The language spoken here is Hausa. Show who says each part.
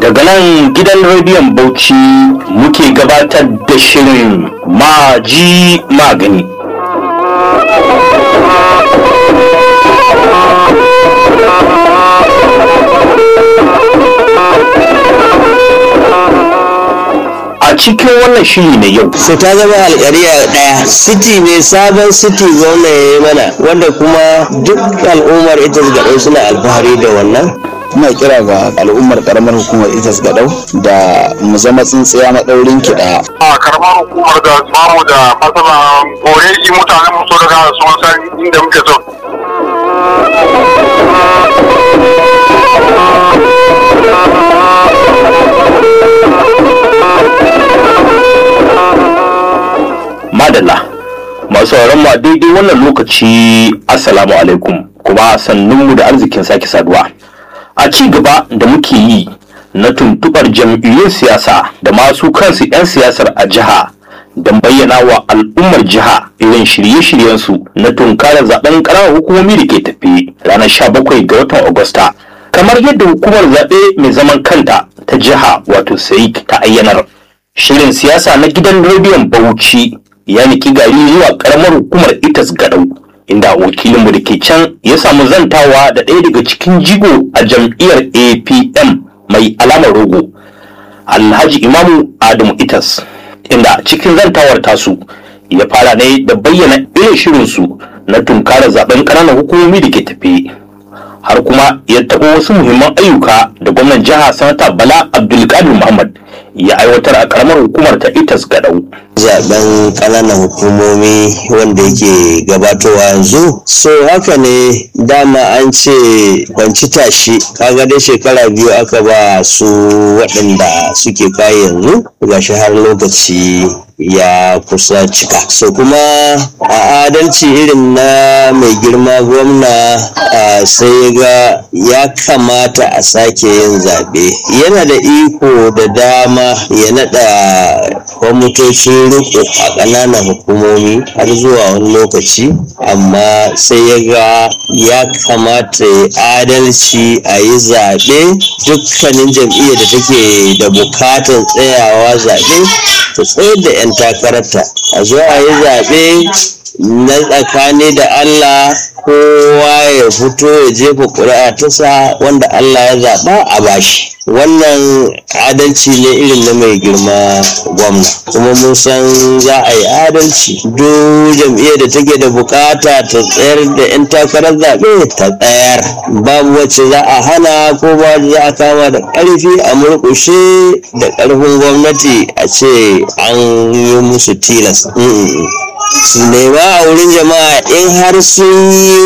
Speaker 1: daga nan gidan rediyon bauchi muke gabatar da shirin maji magani a cikin wannan shiri na yau
Speaker 2: so ta zama alƙariya ɗaya city ne sabon city gwamna ya yi mana wanda kuma duk al'ummar ita gaɗau suna alfahari da wannan
Speaker 3: ina kira ga al'ummar karamar hukumar itas gadau da mu zama tsintsiya maɗaurin ki ɗaya
Speaker 4: a karamar hukumar da bamu da matsala kore mutanen mu so daga sun san inda muke so
Speaker 1: madalla masu mu a daidai wannan lokaci assalamu alaikum kuma sannunmu da arzikin sake saduwa a ci gaba da muke yi na tuntubar jam'iyyun siyasa da masu kansu 'yan siyasar a jiha don bayyana wa al'ummar jiha irin shirye-shiryensu na tunkarar zaben ƙananan hukumomi da ke tafi ranar 17 ga watan agusta kamar yadda hukumar zaɓe mai zaman kanta ta jiha wato saik ta ayyanar shirin siyasa na gidan rediyon bauchi ya niki gari zuwa karamar hukumar itas gadau inda wakilinmu da ke can ya samu zantawa da ɗaya daga cikin jigo a jam'iyyar apm mai alamar rogo alhaji imamu adamu itas inda cikin zantawar tasu ya fara ne da bayyana irin shirinsu na tunkarar zaben ƙananan hukumomi da ke tafe har kuma ya taɓa wasu muhimman ayyuka da gwamnan jiha sanata bala abdulkadir muhammad ya aiwatar a karamar hukumar ta itas gadau
Speaker 2: zaben ƙananan hukumomi wanda yake gabatowa yanzu so haka ne dama an ce kwanci tashi kaga dai shekara biyu aka ba su waɗanda suke kai yanzu gashi har lokaci ya kusa cika so kuma a adalci irin na mai girma gwamna sai ga ya kamata a sake yin zaɓe yana da iko da dama ya naɗa kwamitocin riko a ƙananan hukumomi har zuwa wani lokaci amma sai ya ga ya kamata ya adalci a yi zaɓe dukkanin jam'iyyar da take da bukatan tsayawa zaɓe ta tsayar da 'yan takararta a zo a yi zaɓe na tsakani da Allah kowa ya fito ya jefa ƙuri'a tasa wanda Allah ya zaɓa a bashi wannan adalci ne irin na mai girma gwamna kuma mun san za a yi adalci duk jam'iyyar da take da bukata ta tsayar da 'yan takarar zaɓe ta tsayar babu wacce za a hana ko ba za a kama da ƙarfi a murƙushe da ƙarfin gwamnati a ce an yi musu tilas su nema a wurin jama'a in har sun yi